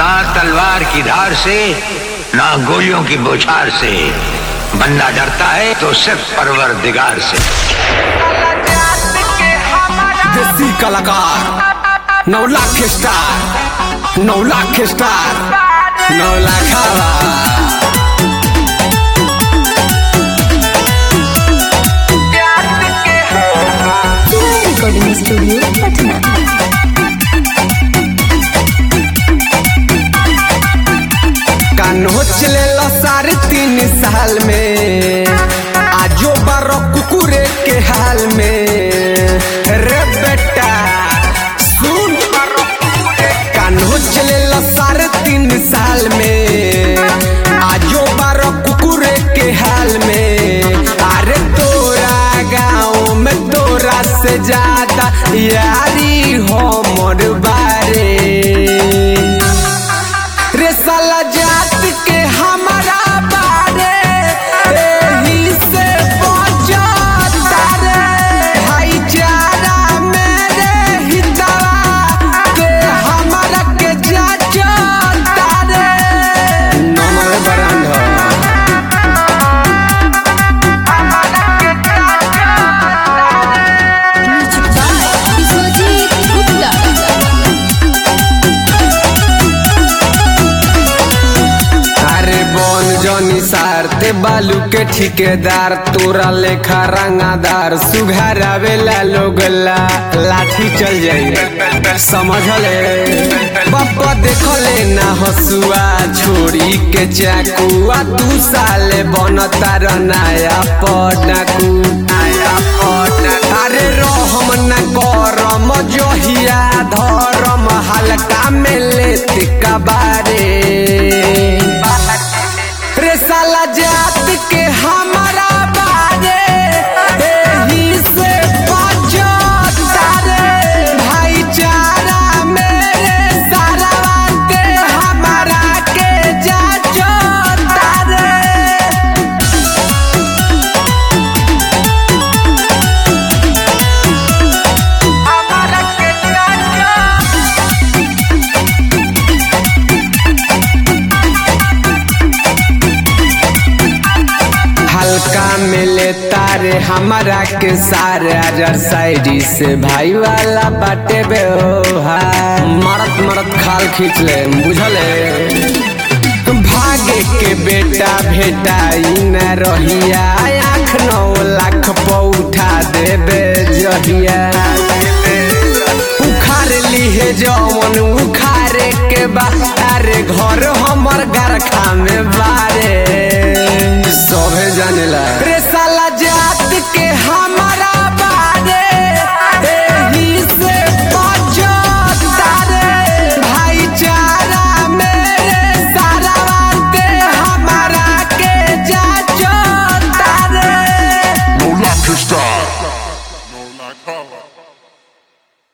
ना तलवार की धार से ना गोलियों की बौछार से बंदा डरता है तो सिर्फ परवर दिगार से देसी कलाकार नौ लाख स्टार नौ लाख स्टार नौ लाख रिकॉर्डिंग स्टूडियो पटना कान्हो चले लो साढ़े तीन साल में आजो बारो कुकुरे के हाल में रे बेटा सुन कान्हो चले लो साढ़े तीन साल में आजो बारो कुकुरे के हाल में अरे तोरा गाँव में तोरा से ज्यादा यारी हो मोर बारे रे साला जात के हमारा बारे एही से बचता रे भाईचारा मेरे हितवा के हमारा के जाचता रे नमः बरंधा म्यूजिक बाय विश्वजीत गुप्ता अरे बन जनी सारते बालू के ठिकेदार तोरा लेखा रंगादार सुघर आवेला लोग ला लाठी चल जाई समझले बाबा देखले ना हसुआ छोड़ी के चाकुआ दू साले बनता र नया पटाकू नया पटाकू अरे रहम न करम जहिया धरम हल्का में लेते कबारे रे साला जात के हमारा बारे एही से बचता रे भाईचारा मेरे सारा के हमारा के जाचता रे हल्का में लेता रे हमारा के सारे अजर साइडी से भाई वाला बाटे बे हो हाय मरत मरत खाल खींच ले बुझले भागे के बेटा भेटाई न रहिया आँख नौ लाख पौठा देबे जहिया उखाड़ लीहे जवन उखाड़े के बारे घर हमर गरखा में बारे सभे जानेला